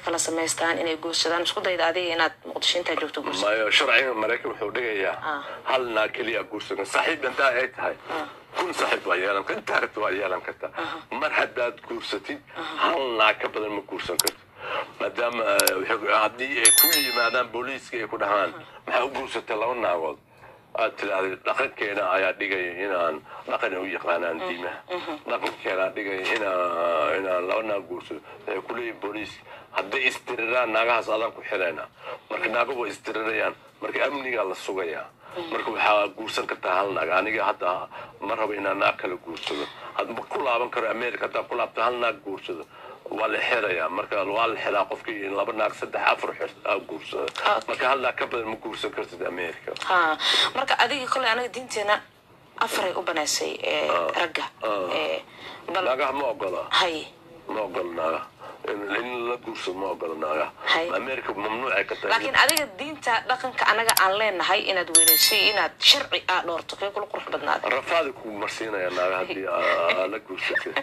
kala samaystaan inay guursadaan isku dayda adiga inaad muqdisho intaa joogto guursa mayo sharciga maraykan wuxuu dhigayaa Ah. hal naa keliya guursan saaxiib intaa ay tahay kun saaxiib waa yeelan karta intaa rabta waa yeelan karta mar haddaad guursatid hal naa ka badan ma guursan karto maadaama eh, waxay- haddii ay ku yimaadaan booliiska ay ku dhahaan maxaa u guursatay laba naagood aad tiraahday dhaqankeena ayaa dhigaya inaan dhaqan u yaqaanaan diimaha dhaqankeena dhigaya inaa inaan laba naag guursado waxay ku leeyihin booliiska hadday istiriraan naagahaas adaan ku xirayna marka naago way istirirayaan marka amnigaa la sugayaa marka waxaa guursan kartaa hal naag aniga hadda ma rabo inaan naag kala guursado hadda ma ku laaban karo america haddaan ku laabto hal naag guursado waa la xirayaa marka waa la xiraa qofkii in laba naag saddex afar xir aa guursado marka hal naag ka badan ma guursan kartid america ha marka adiga koley anaga diinteena afaray u banaysay ee, ragga Ee, bal naagaha ma ogola hay ma ogola naaga in in la guursado ma ogola naaga Hay. america mamnuucay ka tahay laakiin adiga diinta dhaqanka anaga aan leenahay inaad weynaysay inaad sharci aa dhoorto kee kula qurux badnaada rafaadi ku marsiinaya naaga haddii aa la guursatay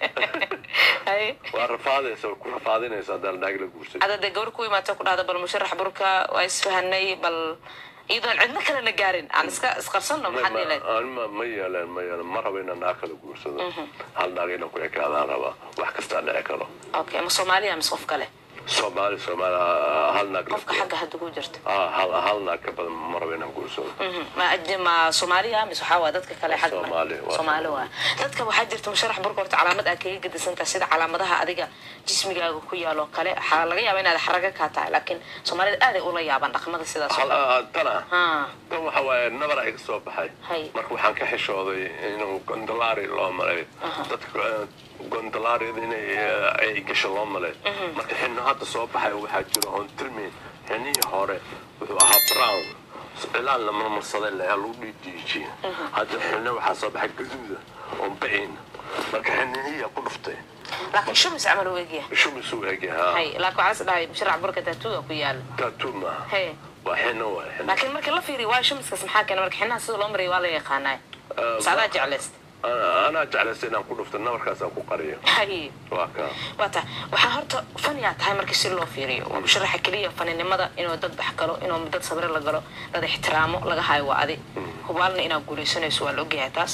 hay waa rafaadaysa ku rafaadinaysa haddaan naag la guursatay ada dee gabar ku imaata ku dhahda bal musharax burka waa isfahanay bal iyadoon cidna kale na gaarin aan iska isqarsanno maxaad yeeleen ma ma yeeleen ma yeeleen ma rabo inaan naag kala guursado hal naag inaan ku ekaadaan rabaa wax kastaa dhici karo okay ma soomaaliya mise qof kale soomaali soomaali hal naag qofka xagga hadda ku jirta Ah, hal hal naag ka badan ma rabo inaan guursado Mhm. ma aj- ma soomaaliya mise waxaa waa dadka kale xagga Soomaali, waa soomaali waa dadka waxaa jirta musharax burka horta calaamad aad kaga gedisantaha sida calaamadaha adiga jismigaaga ku yaalo kale waxaa laga yaaba inaad xaraga kaa tahay laakiin soomaalida aaday ula yaabaan dhaqmada sidaas oo hal kale. ah, tana ha tan waxa waaye nabar ay ka soo baxay Hay. marka waxaan ka xishooday inuu gondolaari loo malay dadka eh, gondolaariyada inay eh, ay gasho loo malay marka xino hadda soo baxay waxaa jiro oon tilmayn xinihii hore wuxuu ahaa brown cilaan la marmarsaday leh lagu dhiidhiijiye hadda xino waxaa soo baxay gaduuda oon ba'in marka xinihiyaa ku dhuftay laakiin shumis camal u egyahay shumis u egyahaa hay laakiin waxaa is dhahay musharax burka taatuuga ku yaala tatuu maaha hey waa xino waay xino laakiin markii la fiiriyo waa shumiskaas maxaa keena marka xinaha sida loo maraya waa la yaqaanaa saadaa jeclaysta Ana- anaa jeclaystay inaan ku dhufto nabarkaasaan ku qariyo hay waa kaa waa tahay waxaa horta faniyaa tahay markii si loo fiiriyo waa musharaxa keliya faninimada inuu dad dhex galo inuu dad sabire la galo dad ixtiraamo laga hayo waa adi hubaalna inaad guulaysanayso waa la ogyahay taas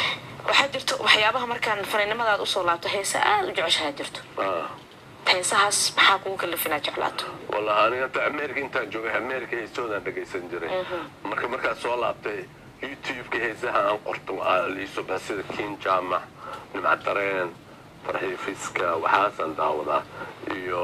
waxaa jirto waxyaabaha markaan faninimadaad usoo laabto heesa aad u jeceshahaa jirto Ah. heesahaas maxaa kugu kalifin jeclaato wallahi aniga inta america intaan joogay america heestoodaan dhegaysan jiray marka markaan soo laabtay youtube-ka heesaha aan qorto aa liiso bax sida kin jaamac nimca dareen farxii fiska waxaasaan daawadaa iyo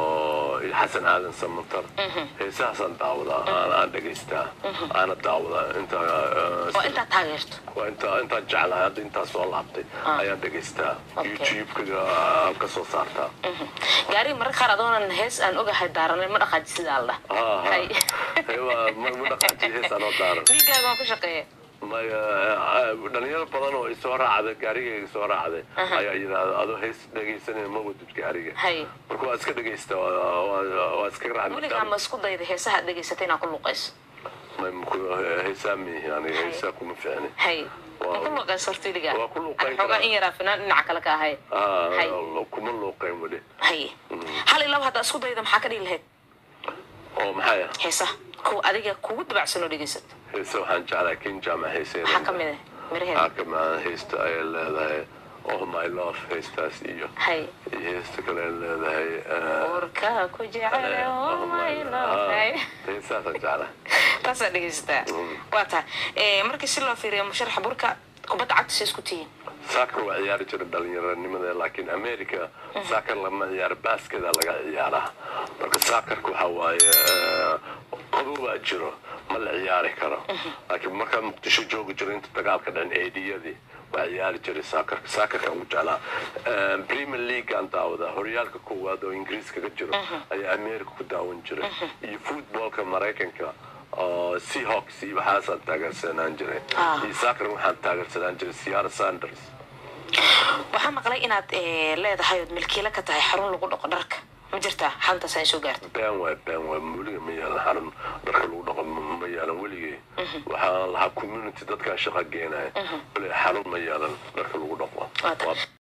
iyo xasan aadan samatar heesahaasaan daawadaa aan aan dhegaystaa aana daawadaa inta oo intaad taageerto waa inta intaan jeclahay hadda intaan soo laabtay ayaan dhegaystaa Okay. youtube-ka aan ka soo saartaa gaari mararka qaar adoonan hees aan ogahay daaranay ma dhaqaaji sidaa la Ha, ha. dhah Hay. Hey, waa- ma ma dhaqaajiyo heesaan oo daaran dhiiggaaga waan ku shaqeeya maya eh, dhalinyaro badan oo isoo raacday gaarigayga soo raacday ayaa yidhaahda adoo hees dhegaysanaya ma wadid gaariga hay marka waa iska dhegaysta waa- waa waa iska weligaa ma isku dayda heesaha aad dhegaysatay inaad ku luqayso heesaa miihi aniga heesaa kuma ficni hay Waa- ma ku luqayso horta weligaa Waa ku luqayn Ani xoogaa karaa. in yaraa finaan dhinaca kale ka ahay Hay. Ah, kuma luuqayn weli hay hal iyo laba haddaa isku dayda maxaa ka dhigi lahayd oo maxaya heesaha kuwa adiga kugu dabacsan oo dhegaysato heese waxaan jeclaa kin jaamac heeseeda maxaa ka mid ah miraheeda waxaa ka mid heesta ay leedahay oh my love heestaas iyo hay iyo heesta kale ay leedahay eh, urka ku jecel oh my love hay heesaasaan jeclaa taasaa dhegaysataa waa tahay Eh, markii si loo fiiriyo musharaxa burka kubadda cagta say isku tihiin saakar waa ciyaari jira dhalinyaronimada laakiin america saakar lama ciyaaro baskeda laga ciyaaraa marka saakarka waxa waaye eh, qabowbaa jiro ma la ciyaari karo laakiin markaa muqdisho joogi jiro inta dagaalka dhan eediyadii waa ciyaari jiray saakarka saakarka ugu jeclaa Eh, premier league aan daawadaa horyaalka koowaad oo ingiriiska ka jiro ayaa america ku daawan jiray iyo footballka maraykanka oo seahawks iyo waxaasaan taageersanaan jiray Ah. iyo saakan waxaan taageersanaan jiray siyaara sanders waxaa maqlay inaad eh, leedahay ood milkiila ka tahay xarun lagu dhaqo dharka ma jirtaa xantaas ay soo gaartay been waay been waay weliga ma yeelan xarun dharka lagu dhaqo ma ma yeelan weligay waxaan lahaa community dadkaan shaqa geenaya weli xarun ma yeelan dharka lagu dhaqo Waa tahay. Waa